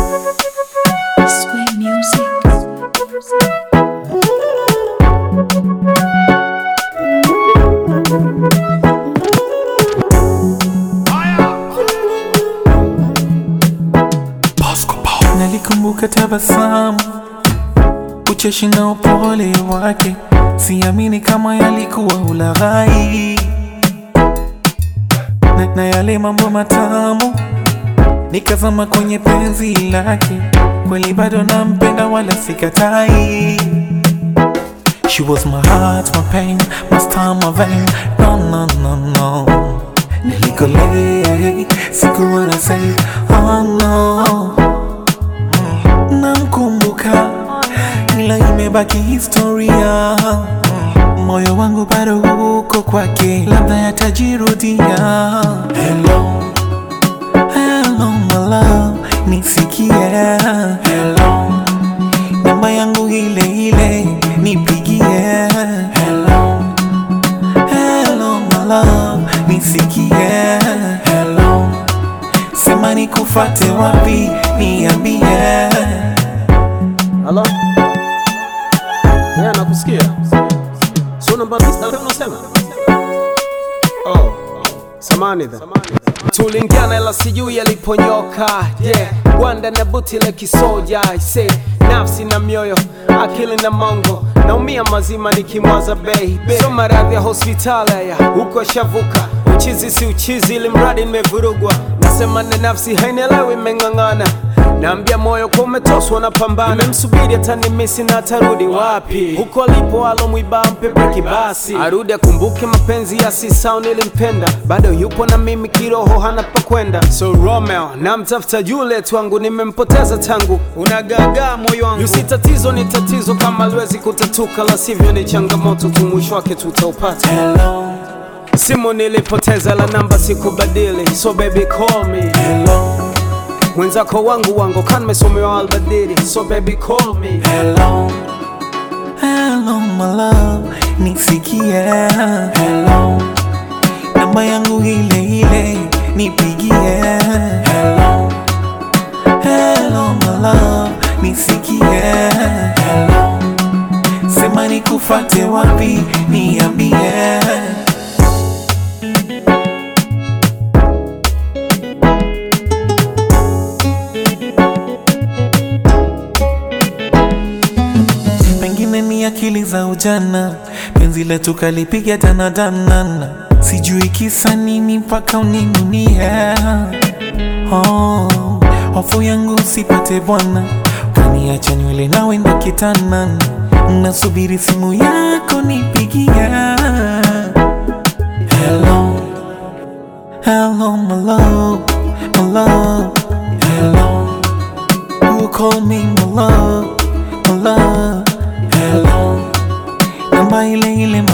Square Music. Nalikumbuka tabasamu, ucheshi na upole wake, siamini kama yalikuwa ulaghai na, na yale mambo matamu, nikazama kwenye penzi lake, kweli bado nampenda wala sikatai. She was my heart, my pain, my star, my vein. No, no, no, no. Nilikolea, sikuwa na say, oh no. Namkumbuka ila imebaki historia, moyo wangu bado uko kwake, labda yatajirudia. Hello, hello my love, nisikie. Hello, namba yangu ile ile, nipigie. Hello, hello my love, nisikie. Hello, sema nikufate wapi, niambie. Halo? Yeah, nakusikia. So namba list unasema? Oh. Samani dha. Tulingiana ila sijui yaliponyoka. Yeah. Gwanda na buti la kisoja. I say nafsi na mioyo, akili na mongo. Naumia mazima nikimwaza baby. So maradhi ya hospitali ya huko shavuka. Uchizi si uchizi ili mradi nimevurugwa. Nasema na nafsi hainielewi imeng'ang'ana. Naambia moyo kwa umetoswa na pambana, nimemsubiri atanimisi na atarudi wapi? Huko alipo alomwiba mpe breki basi, arudi akumbuke mapenzi ya sisao nilimpenda, bado yupo na mimi kiroho, hana pa kwenda. So Romeo namtafuta Juliet wangu, nimempoteza tangu, unagagaa moyo wangu. Yusi tatizo ni tatizo, kama liwezi kutatuka, la sivyo ni changamoto tu, mwisho wake tutaupata. Hello, Simu nilipoteza, la namba sikubadili, so baby call me. hello, Mwenzako wangu wangu kan mesomewa albadili, so baby call me. hello, hello my love, nisikie. Hello, namba yangu ile ile, nipigie. Hello, hello my love, nisikie. Hello, sema nikufate wapi, niambie. pengine ni akili za ujana, penzi letu kalipiga danadanana, sijui kisa nini mpaka uninunie. Oh, hofu yangu usipate bwana, kaniacha nywele nawe ndo kitana, nasubiri simu yako nipigia. Hello, hello my love, my love, hello. Who called me my love, my love, hello Namba ile ile